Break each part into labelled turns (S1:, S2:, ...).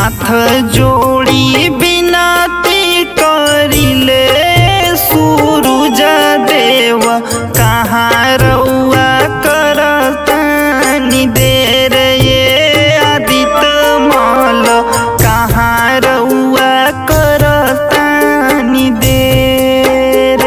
S1: हाथ जोड़ी बिनती करिले सूरज देव कहाँ रउआ करतानी देर ये आदित मल कहाँ रउआ करतानी देर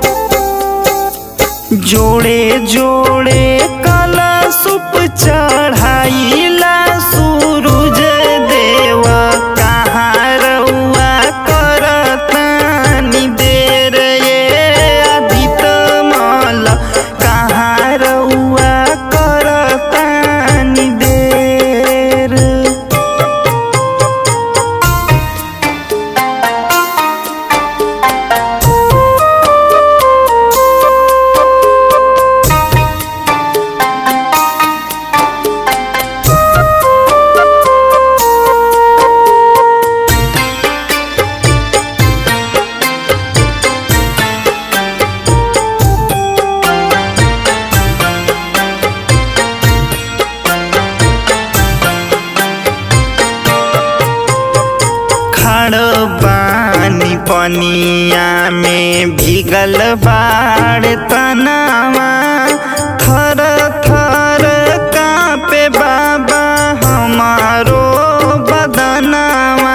S1: जोड़े जोड़े कलशुप चढ़ाइला सूरज देव कहाँ रउआ करतानी देर ये आदित मल कहाँ रउआ करतानी देर खड़ बानी पनिया में भीगल बाड़ तनावा थर थर कापे बाबा हमारो बदनावा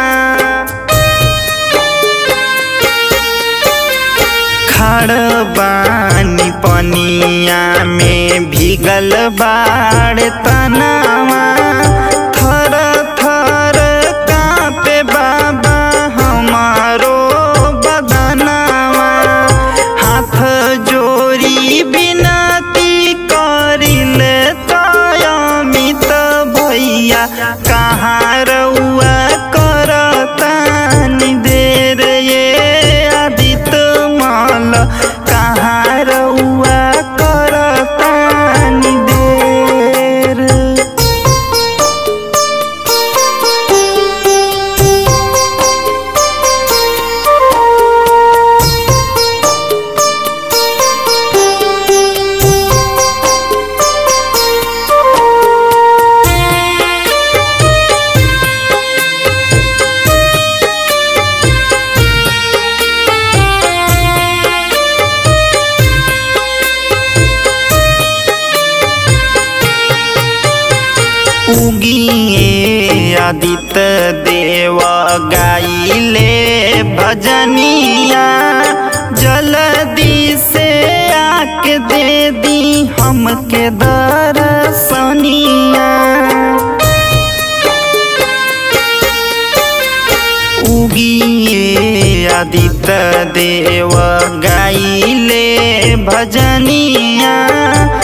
S1: खड़ बानी पनिया में भीगल बाड़ तनावा थर थर कापे बाबा हमारो बदनावा हाथ जोड़ी बिनती करिले तयमित भैया कहाँ रउआ करतानी देर ये आदित मल कहाँ रउआ करतानी देर उगिए आदित्य देव गाइले भजनिया जल्दी से आके दे दी हमके दर्शनिया उगिए आदित्य देव गाइले भजनिया